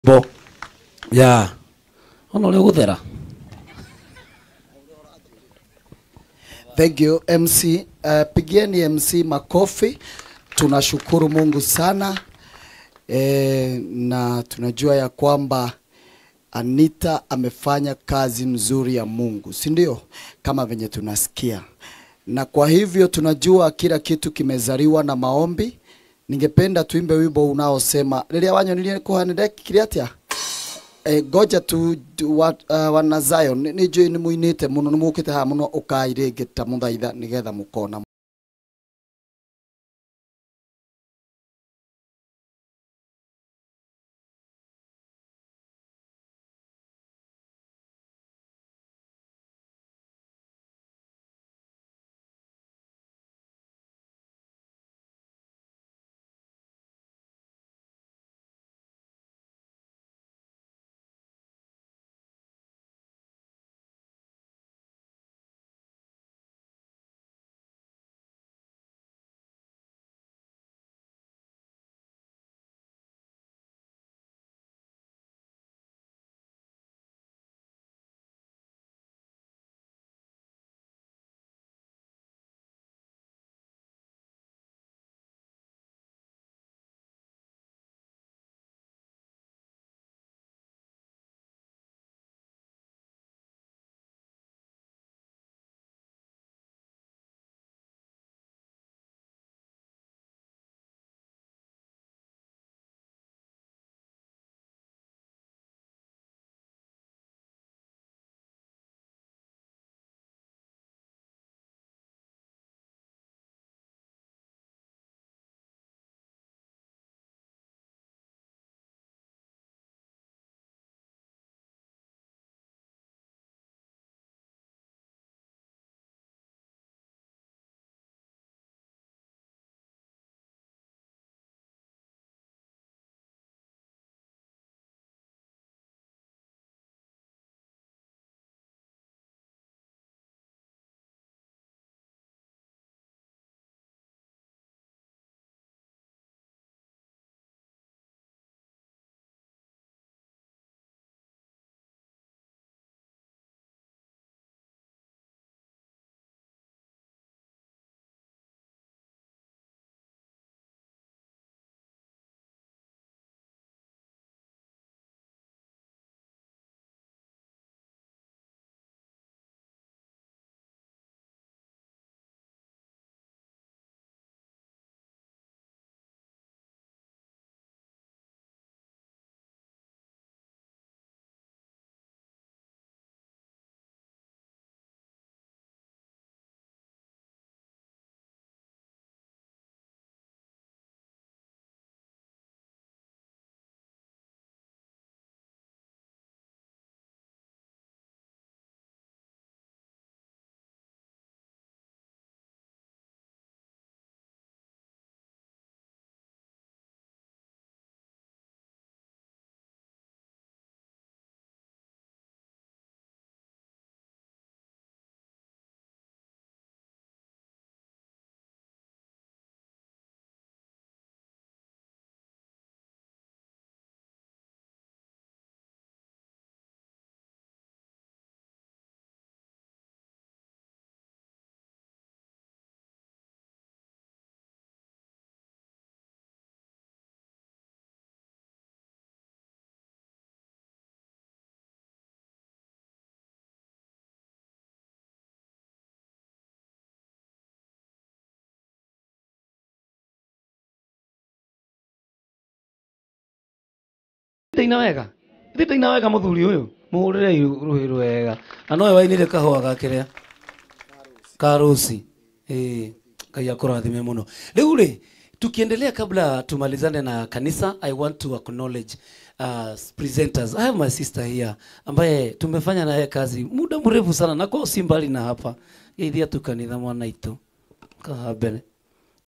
bo ya ona uri guthera Thank you MC. Uh, pigieni MC makofi. Tunashukuru Mungu sana e, na tunajua ya kwamba Anita amefanya kazi mzuri ya Mungu, si ndio? Kama venye tunasikia, na kwa hivyo tunajua kila kitu kimezaliwa na maombi. Ningependa tuimbe wimbo unaosema riria wanyonirie kuhanire kiriatia Eh, goja tu, tu wa, uh, wana Zion nä njå nä må inä te må no nä må kä te haha må no å kai rä ngä ta må thaitha nä getha må kona itaina wega ithi itaina wega muthuri uyu muhurire ruhi rwega na nowe wainire kahua gakiria karusi eh ngai akurathime muno riu ri tukiendelea kabla tumalizane na kanisa i want to acknowledge uh, presenters i have my sister here ambaye tumefanya naye kazi muda mrefu sana na kwao si mbali na hapa geithia tu kanitha mwana itu kaha mbere